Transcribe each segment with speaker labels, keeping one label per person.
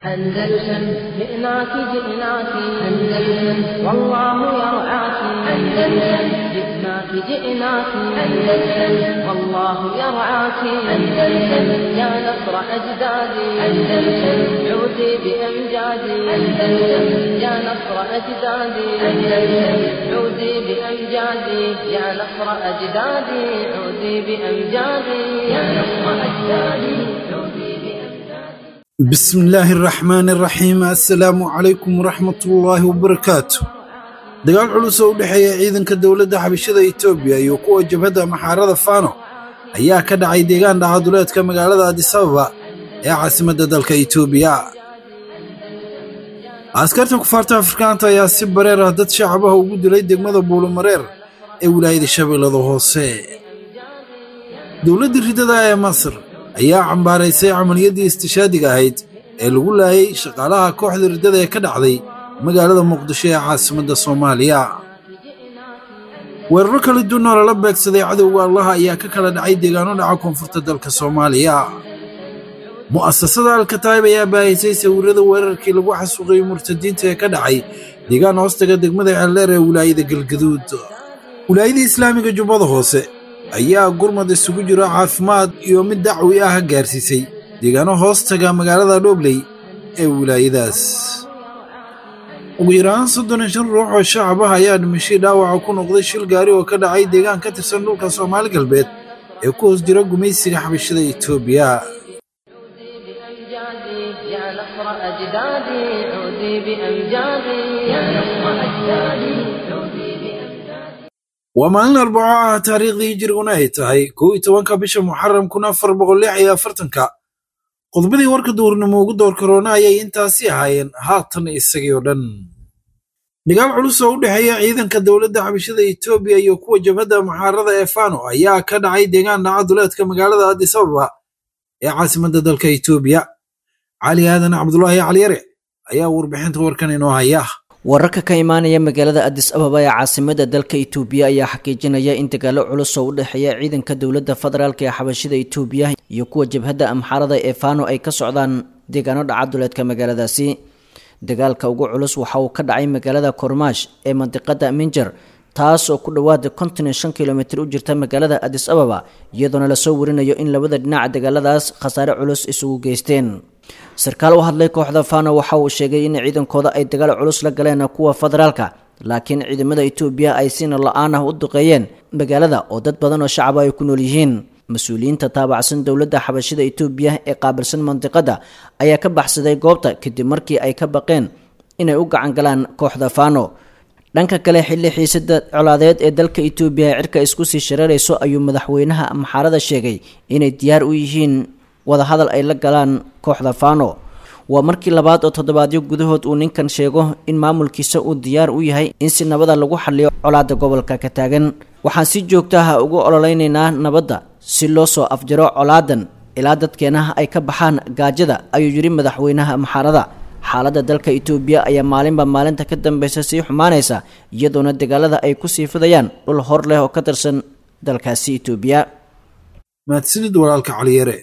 Speaker 1: أندلسن جئناك جئناك أندلسن والله يرعاك أندلسن جئناك جئناك أندلسن والله يرعاك أندلسن يا نصر أجدادي أندلسن عودي بأمجادي أندلسن يا نصر أجدادي أندلسن عودي بأمجادي يا نصر أجدادي عودي بأمجادي يا نصر أجدادي عودي بأمجادي
Speaker 2: بسم الله الرحمن الرحيم assalaamu calaykum waraxmatullaahi wabarakaatu dagaal culus oo u dhexeeya ciidanka dowladda xabashada etoobiya iyo kuwa jabhadda maxaarada faano ayaa ka dhacay deegaan dhacaduleedka magaalada adisababa ee caasimadda dalka etoobiya askarta kufaarta afrikaanta ayaa si bareer ah dad shacabaha ugu dilay degmada buulumareer ee wilaayada shabeellada hoose dowladda ridada ee masar ayaa cambaaraysay camaliyaddii istishaadiga ahayd ee lagu laayay shaqaalaha kooxda riddada ee ka dhacday magaalada muqdisho ee caasimadda soomaaliya weeraro kala duwan oo lala beegsaday cadowga allaha ayaa ka kala dhacay deegaano dhaca koonfurta dalka soomaaliya mu'asasada alkataayib ayaa baahisay sawirrada weerarkii lagu xasuuqayay murtadiinta ee ka dhacay deegaan hoostaga degmada ceeldheer ee wilaayada galgaduud wilaayada islaamiga jubbada hoose ayaa gurmad isugu jiro caafimaad iyo mid dacwi ah gaarsiisay deegaano hoostaga magaalada dhobley ee wilaayadaas ugu yaraan soddon iyo shan ruux oo shacab ah ayaa dhimashay dhaawaca ku noqday shil gaari oo ka dhacay deegaan ka tirsan dhulka soomaali galbeed ee ku hoos jira gumaysiga xabashada etoobiya
Speaker 1: بأمجادي يا نصر أجدادي عودي بأمجادي يا نصر أجدادي عودي بأمجادي
Speaker 2: waa maalin arbaco ah taariikhdii hijiriguna ay tahay kow iyo tobanka bisha muxaram kun afar boqol lix iyo afartanka qodobadii warka duurnimo ugu door karoona ayay intaasi ahaayeen haatan isagii oo dhan dagaal culus oo u dhexeeya ciidanka dowladda xabashada etoobiya iyo kuwa jabhadda maxaarada ee fano ayaa ka dhacay deegaan dhaca duleedka magaalada addis ababa ee caasimadda dalka etoobiya cali aadan cabdulaahi caliyare ayaa warbixinta warkan inoo haya
Speaker 3: wararka ka imaanaya magaalada adis ababa ee caasimada dalka itoobiya ayaa xaqiijinaya in dagaalo culus oo u dhexeeya ciidanka dowladda federaalk ee xabashida itoobiya iyo kuwa jabhadda amxaarada ee fano ay ka socdaan deegaano dhacaduleedka magaaladaasi dagaalka ugu culus waxa uu ka dhacay magaalada kormaash ee mandiqada minjar taas oo ku dhowaada konton iyo shan kilomitir u jirta magaalada adis ababa iyadoona lasoo warinayo in labada dhinaca dagaaladaas khasaare culus isugu geysteen sarkaal u hadlay kooxda fano waxa uu sheegay in ciidankooda ay dagaal culus la galeen kuwa federaalka laakiin ciidamada etoobiya ay sina la-aan ah u duqeeyeen magaalada oo dad badan oo shacaba ay ku nool yihiin mas-uuliyiinta taabacsan dowladda xabashida etoobiya ee qaabilsan mandiqada ayaa ka baxsaday goobta kadib markii ay ka baqeen inay u gacan galaan kooxda fano dhanka kale xilli xiisada colaadeed ee dalka etoobiya ee cirka isku sii shareerayso ayuu madaxweynaha maxaarada sheegay inay diyaar u yihiin wadahadal ay la galaan kooxda fano waa markii labaad oo toddobaadyo gudahood uu ninkan sheego in maamulkiisa uu diyaar u yahay in si nabada lagu xaliyo colaada gobolka ka taagan waxaan si joogta ah ugu ololeynaynaa nabadda si loo soo afjaro colaadan ilaa dadkeena ay ka baxaan gaajada ayuu yidhi madaxweynaha maxaarada xaaladda dalka etoobiya ayaa maalinba maalinta ka dambeysa sii xumaanaysa iyadoona dagaalada ay ku sii fidayaan dhul hor leh oo ka tirsan dalkaasi etoobiya
Speaker 2: mahadsanid walaalka caliyare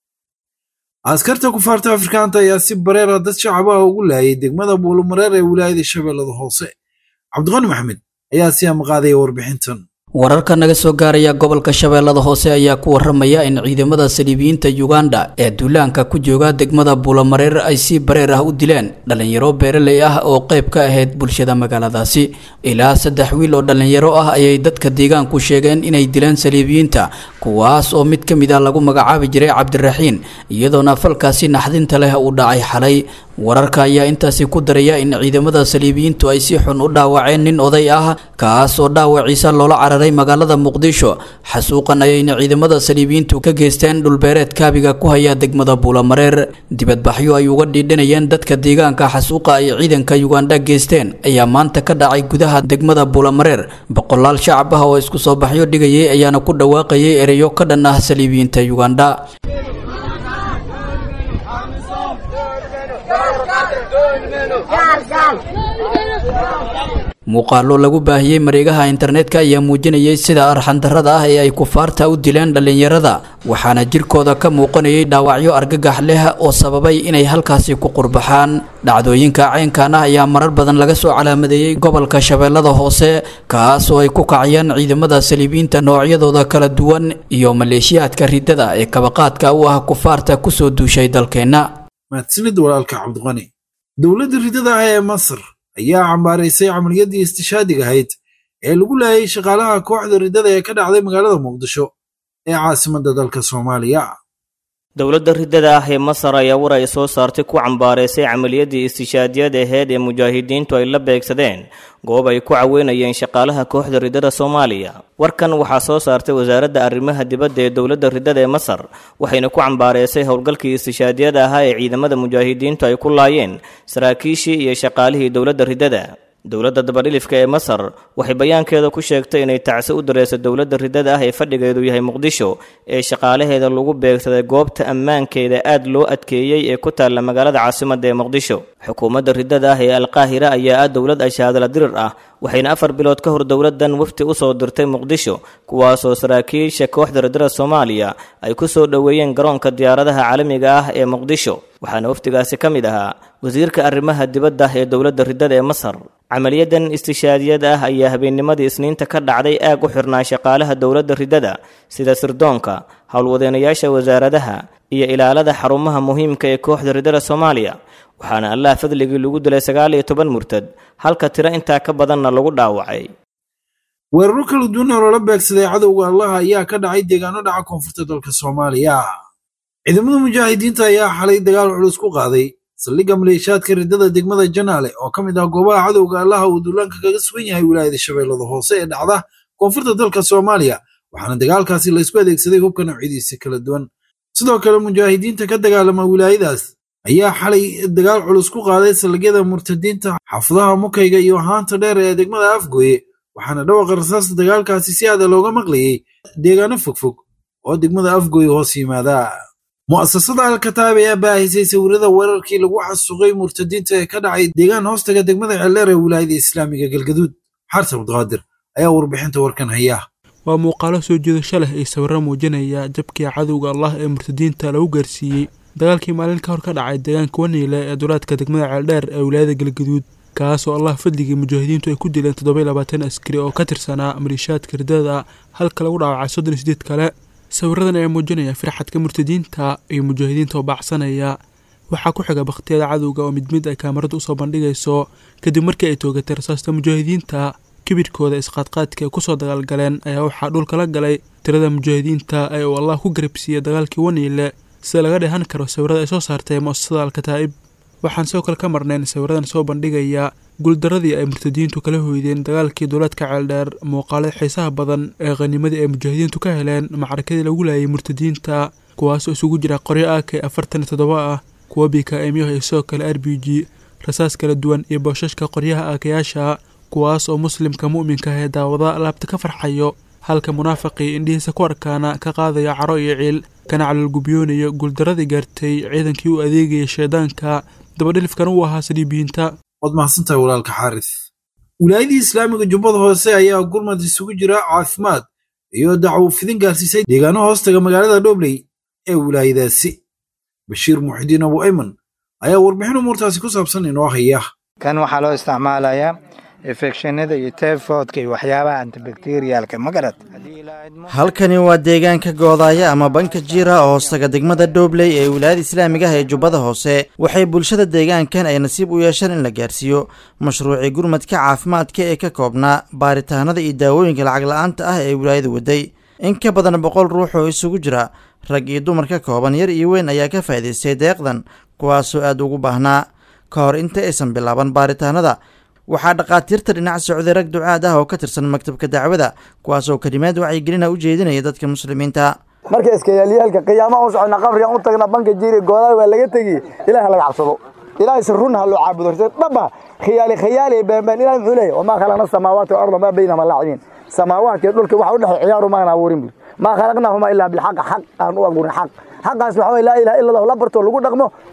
Speaker 2: askarta kufaarta afrikaanta ayaa si bareera dad shacab ah ugu laayay degmada buulumareer ee wilaayada shabeellada hoose cabdiqani maxmed ayaa si amaqaadaya warbixintan
Speaker 4: wararka naga soo gaaraya gobolka shabeellada hoose ayaa ku waramaya in ciidamada saliibiyiinta uganda ee duulaanka ku jooga degmada buulamareer ay si bareer ah u dileen dhallinyaro beeraley ah oo qayb ka ahayd bulshada magaaladaasi ilaa saddex wiil oo dhallinyaro ah ayay dadka deegaanku sheegeen inay dileen saliibiyiinta kuwaas oo mid ka mid ah lagu magacaabi jiray cabdiraxiin iyadoona falkaasi naxdinta leh uu dhacay xalay wararka ayaa intaasi ku daraya in ciidamada saliibiyiintu ay si xun u dhaawaceen nin oday ah kaas oo dhaawaciisa loola cararay magaalada muqdisho xasuuqan ayayna ciidamada saliibiyiintu ka geysteen dhulbeereed kaabiga ku haya degmada buulamareer dibadbaxyo ay uga dhiidhanayeen dadka deegaanka xasuuqa ay ciidanka yugandha geysteen ayaa maanta ka dhacay gudaha degmada buulamareer boqolaal shacab ah oo isku soo baxyo dhigayay ayaana ku dhawaaqayay ereyo ka dhan ah saliibiyiinta yugandha muuqaalo lagu baahiyey mareegaha internetka ayaa muujinayay sida arxandarrada ah ee ay kufaarta u dileen dhallinyarada waxaana jirkooda ka muuqanayay dhaawacyo argagax leh oo sababay inay halkaasi ku qurbaxaan dhacdooyinka caynkan ah ayaa marar badan laga soo calaamadeeyey gobolka shabeellada hoose kaas oo ay ku kacayaan ciidamada saliibiyiinta noocyadooda kala duwan iyo maleeshiyaadka riddada ee kabaqaadka u ah kufaarta kusoo duushay dalkeenna
Speaker 2: mahadsanid walaalka cabdiqani dowladda riddada ah ee masar ayaa cambaaraysay camaliyadii istishaadiga ahayd ee lagu laayay shaqaalaha kooxda riddada ee ka dhacday magaalada muqdisho ee caasimadda dalka soomaaliya
Speaker 5: dowladda riddada ah ee masar ayaa war ay soo saartay ku cambaaraysay camaliyadii istishaadiyad aheyd ee mujaahidiintu ay la beegsadeen goob ay ku caweynayeen shaqaalaha kooxda riddada soomaaliya warkan waxaa soo saartay wasaaradda arrimaha dibadda ee dowladda riddada ee masar waxayna ku cambaaraysay howlgalkii istishaadiyada ahaa ee ciidamada mujaahidiintu ay ku laayeen saraakiishii iyo shaqaalihii dowladda riddada dowladda dabadhilifka ee masar waxay bayaankeeda ku sheegtay inay tacsi u dareysay dowladda riddada ah ee fadhigeedu yahay muqdisho ee shaqaalaheeda lagu beegsaday goobta ammaankeeda aad loo adkeeyey ee ku taalla magaalada caasimadda ee muqdisho xukuumadda riddada ah ee alqaahira ayaa ah dowlad ashaadala dirir ah waxayna afar bilood ka hor dowladdan wafti u soo dirtay muqdisho kuwaasoo saraakiisha kooxda riddada soomaaliya ay ku soo dhoweeyeen garoonka diyaaradaha caalamiga ah ee muqdisho waxaana waftigaasi ka mid ahaa wasiirka arrimaha dibadda ee dowladda riddada ee masar camaliyadan istishaadiyada ah ayaa habeennimadii isniinta ka dhacday aag u xirnaa shaqaalaha dowladda riddada sida sirdoonka howlwadeenayaasha wasaaradaha iyo ilaalada xarumaha muhiimka ee kooxda riddada soomaaliya waxaana allah fadligii lagu dilay sagaal iyo toban murtad halka tiro intaa ka badanna lagu dhaawacay
Speaker 2: weeraro kala duwan oo loola beegsaday cadowga allaha ayaa ka dhacay deegaano dhaca koonfurta dalka soomaaliya ciidamada mujaahidiinta ayaa xalay dagaal culus ku qaaday saldhigga maleeshiyaadka riddada degmada janaale oo ka mid ah goobaha cadowga allaha uu duulaanka kaga sugan yahay wilaayada shabeellada hoose ee dhacda koonfurta dalka soomaaliya waxaana dagaalkaasi laysku adeegsaday hubka noocyadiisa kala duwan sidoo kale mujaahidiinta ka dagaalama wilaayadaas ayaa xalay dagaal culus ku qaaday saldhigyada murtadiinta xaafadaha mukayga iyo haanta dheer ee degmada afgooye waxaana dhawaqa rasaasta dagaalkaasi si aada looga maqlayey deegaano fogfog oo degmada afgooye hoos yimaada mu'asasada alkataab ayaa baahisay sawirada weerarkii lagu xasuuqay murtadiinta ee ka dhacay deegaan hoostaga degmada ceeldheer ee wilaayada islaamiga galgaduud xarta abduqaadir ayaa warbixinta warkan haya
Speaker 6: waa muuqaalo soo jeedasho leh iyo sawirro muujinaya jabkii cadowga allah ee murtadiinta lagu gaarsiiyey dagaalkii maalin ka hor ka dhacay deegaanka waniile ee duulaadka degmada ceeldheer ee wilaayada galgaduud kaas oo allah fadligii mujaahidiintu ay ku dileen toddoba labaatan askari oo ka tirsanaa maliishaadka riddada halka lagu dhaawacay soddon sideed kale sawiradan ayaa muujinaya firxadka murtadiinta iyo mujaahidiinta oo baacsanaya waxaa ku xiga bakhtiyada cadowga oo mid mid ay kaamaradu usoo bandhigayso kadib markii ay toogatay rasaasta mujaahidiinta kibirhkooda isqaadqaadka ay kusoo dagaalgaleen ayaa waxaa dhulka la galay tirada mujaahidiinta ee uu allah ku garabsiiyey dagaalkii waniile sida laga dheehan karo sawirada ay soo saartay mu'asasada alkataa'ib waxaan sidoo kale ka marnayn sawiradan soo bandhigaya guuldaradii ay murtadiintu kala hoydeen dagaalkii duulaadka ceeldheer muuqaalada xiisaha badan ee khanimadii ay mujaahidiintu ka heleen macrakadii lagu laayay murtadiinta kuwaasoo isugu jira qoryo ak afartan iyo toddoba ah kuwa bikaemyaha iyo sidoo kale r b g rasaas kala duwan iyo booshashka qoryaha aakayaasha kuwaas oo muslimka mu'minka ah ee daawada laabta ka farxayo halka munaafaqii indhihiisa ku arkaana ka qaadaya caro iyo ciil kana calolgubyoonayo guuldaradii gaartay ciidankii u adeegayay shaydaanka dabadhilifkan uu ahaa saliibiyiinta
Speaker 2: waad mahadsantahay walaalka xaaris wilaayadii islaamiga jubbada hoose ayaa gurmad isugu jira caafimaad iyo dacwo fidin gaarsiisay deegaano hoostaga magaalada dhobley ee wilaayadaasi bashiir muxidiin abu ayman ayaa warbixin umuurtaasi ku saabsan inoo haya
Speaker 7: kan waxaa loo isticmaalayaa infekshinada iyo tayfoodka iyo waxyaabaha antibakteriyaalka ma garad
Speaker 8: halkani waa deegaanka goodaaya ama banka jiira oo hoostaga degmada dhobley ee wilaayada islaamiga ah ee jubbada hoose waxay bulshada deegaankan ay nasiib u yeesheen in la gaarsiiyo mashruucii gurmadka caafimaadka ee ka koobnaa baaritaanada iyo daawooyinka lacag la-aanta ah ee wilaayada waday in ka badan boqol ruux oo isugu jira rag iyo dumar ka kooban yar iyo weyn ayaa ka faa'idaystay deeqdan kuwaasoo aad ugu baahnaa ka hor inta aysan bilaaban baaritaanada waxaa dhakhaatiirta dhinac socday rag ducaad ah oo ka tirsan maktabka dacwada kuwaasoo kelimaad wacyigelina u jeedinaya dadka muslimiinta
Speaker 9: marka iskayaalyaalka qiyaamaha u socona qabrigan u tagna banka jiiri goodaay waa laga tegi ilaah laga cabsado ilaahay si run ha loo caabudo dhaba khiyaali khiyaali beenbeen ilahay muxuu leeyahy wamaa khalaqna samaawaati walarda maa baynahuma laacibiin samaawaadka iyo dhulka waxa u dhexay ciyaaru maana abuurin buri maa khalaqnaahuma ilaa bilxaq xaq aan u abuurin xaq xaqaas waxa weye laa ilaha illa allah la barto lagu dhaqmo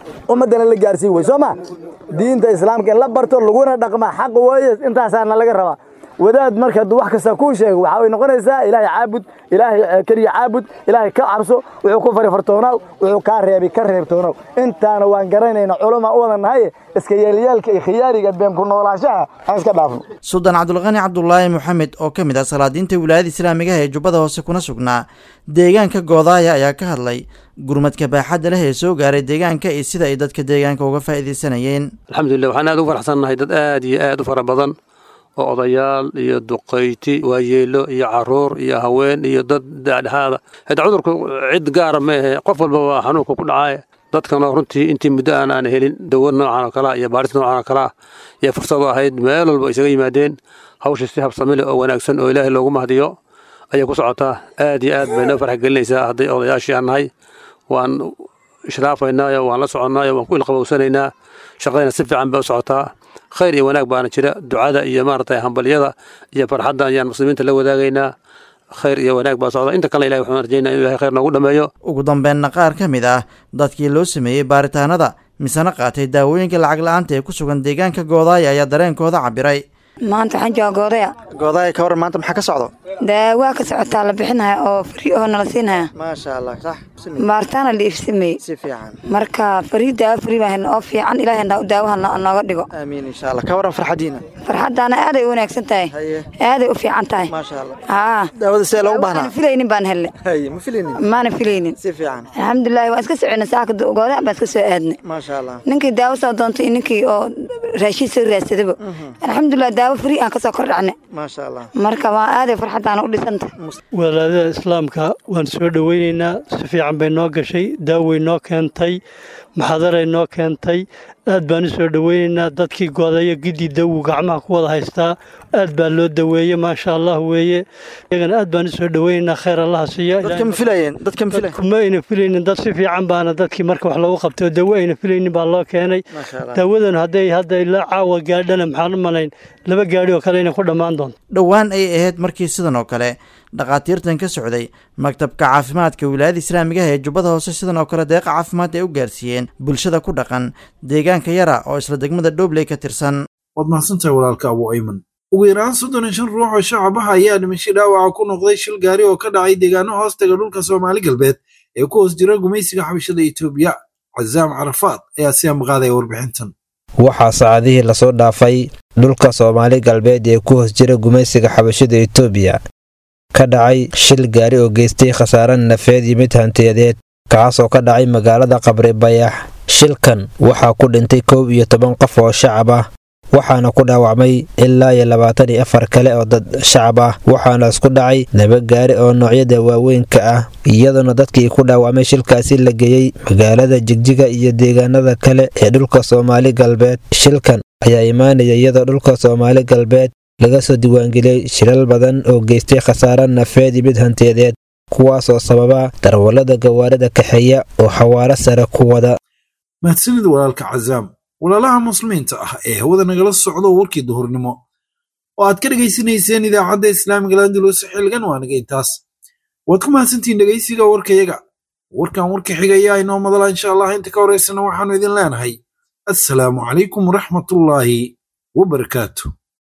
Speaker 9: ummaddana la gaarsiin wey soo ma diinta islaamka in la barto laguna dhaqma xaq weeye intaasaana laga rabaa wadaad marka hadduu wax kasta kuu sheego waxaa way noqonaysaa ilaahay caabud ilaahay keliya caabud ilaahay ka cabso wuxuu ku fari fartoonaaw wuxuu kaa reebi ka reebtoonaw intaana waan garanayna culama u wada nahaye iska yeelyaalka iyo khiyaariga been ku noolaanshaha aan iska dhaafno
Speaker 8: suldaan cabdulqani cabdulaahi moxamed oo ka mid ah salaadiinta wilaayada islaamiga ee jubbada hoose kuna sugnaa deegaanka goodaaya ayaa ka hadlay gurmadka baaxadda leh ee soo gaaray deegaanka iyo sida ay dadka deegaanka uga faa'iidaysanayeen
Speaker 10: alxamdulilah waxaan aad ugu faraxsannahay dad aad iyo aad u fara badan oo odayaal iyo duqayti waayeelo iyo caruur iyo haween iyo dad dhexdhexaada hada cudurku cid gaara ma ahe qof walba waa xanuunka ku dhacay dadkana runtii intii muddo aan aan helin dawo noocan oo kalea iyo baaris noocan oo kalea iyo fursado ahayd meel walba isaga yimaadeen hawsha si habsami leh oo wanaagsan oo ilaahay loogu mahdiyo ayay ku socotaa aad iyo aad bay noo farx gelinaysaa hadday odayaashii aan nahay waan ishraafaynaayo waan la soconnaayo waan ku ilqabowsanaynaa shaqadayna si fiican bay u socotaa khayr iyo wanaag baana jira ducada iyo maaragtay hambalyada iyo farxadda ayaan muslimiinta la wadaagaynaa khayr iyo wanaag baa socda inta kale ilahi waxaan rajaynaa inuu ilahay khayr noogu dhammeeyo
Speaker 8: ugu dambeynna qaar ka mid ah dadkii loo sameeyey baaritaanada misena qaatay daawooyinka lacag la-aanta ee ku sugan deegaanka goodaaya ayaa dareenkooda cabiray
Speaker 11: maanta waxaan jooga goodaya
Speaker 8: goodaaya ka waran maanta maxaa ka socdo
Speaker 11: daawaa ka socotaa la bixinaya oo fari oo nala siinaya
Speaker 8: maasha allah sax
Speaker 11: baaritaana la iibsameeyey
Speaker 8: si fiican
Speaker 11: marka farii daawo fari baa helna oo fiican ilaahay daawaha nooga dhigo
Speaker 8: aamiin insha allah ka waran farxadiina
Speaker 11: farxaddaana aaday u wanaagsan tahay aaday u fiican tahay
Speaker 8: maasha allah
Speaker 11: haa
Speaker 8: daawada see loogu baahnaa
Speaker 11: filaynin baan helnay
Speaker 8: haye ma filaynin
Speaker 11: maana filaynin
Speaker 8: si fiican
Speaker 11: alxamdulillahi waan iska soconay saaka goodaya baan iska soo aadnay
Speaker 8: maasha allah
Speaker 11: ninkii daawo soo doontay ninkii oo raashin soo raadsadaba alxamdulilah daawo fari aan kasoo kor dhacnay
Speaker 8: maasha allah
Speaker 11: marka waa aaday farxaddaana u dhisantay
Speaker 12: walaadada islaamka waan soo dhoweynaynaa si fiican bay noo gashay daaway noo keentay maxadaray noo keentay aad baan u soo dhoweynaynaa dadkii goodaya gidii dawu gacmaha ku wada haystaa aad baa loo daweeye maasha allah weeye iyagana aad baan u soo dhoweynaynaa khayr allaha siiya
Speaker 8: dadka ma filayeen dadka ma filayeen
Speaker 12: ma ayna filaynin dad si fiican baana dadkii marka wax loogu qabtay oo dawo ayna filaynin baa loo keenay daawadan hadday hadda ilaa caawa gaadhana maxaan u malayn laba gaadhi oo kale inay ku dhammaan doonto
Speaker 8: dhowaan ay ahayd markii sidan oo kale dhakhaatiirtan ka socday maktabka caafimaadka wilaayada islaamiga ah ee jubbada hoose sidan oo kale deeqa caafimaad ay u gaarsiiyeen bulshada ku dhaqan deegaanka yara oo isla degmada dhobley ka tirsan
Speaker 2: waad mahadsantahay walaalka abu ayman ugu yaraan soddon iyo shan ruux oo shacabaha ayaa dhimasho dhaawaca ku noqday shil gaari oo ka dhacay deegaano hoostaga dhulka soomaali galbeed ee ku hoos jira gumaysiga xabashada etoobiya casaam carafaad ayaa si amqaadaya warbixintan
Speaker 13: waxaa saacadihii lasoo dhaafay dhulka soomaali galbeed ee ku hoos jira gumaysiga xabashada etoobiya ka dhacay shil gaari oo geystay khasaare nafeed iyo mid hantiyadeed kaas oo ka dhacay magaalada qabri bayax shilkan waxaa ku dhintay kow iyo toban qof oo shacab ah waxaana ku dhaawacmay ilaa iyo labaatan iyo afar kale oo dad shacab ah waxaana isku dhacay laba gaari oo noocyada waaweynka ah iyadoona dadkii ku dhaawacmay shilkaasi la geeyey magaalada jigjiga iyo deegaanada kale ee dhulka soomaali galbeed shilkan ayaa imaanaya iyadoo dhulka soomaali galbeed laga soo diiwaangeliyey shilal badan oo geystay khasaare nafeed iyo mid hantiyadeed kuwaas oo sababa darwallada gawaarida kaxeeya oo xawaaro sare ku wada
Speaker 2: mahadsanid walaalka cazaam walaalaha muslimiinta ah ee hawada nagala socdo warkii duhurnimo oo aad ka dhegaysanayseen idaacadda islaamiga landulus xilgan waa naga intaas waad ku mahadsantihiin dhegaysiga warkayaga warkan warka xigaya inoo madala insha allah inta ka horaysana waxaannu idin leenahay assalaamu calaykum waraxmatullaahi wabarakaatu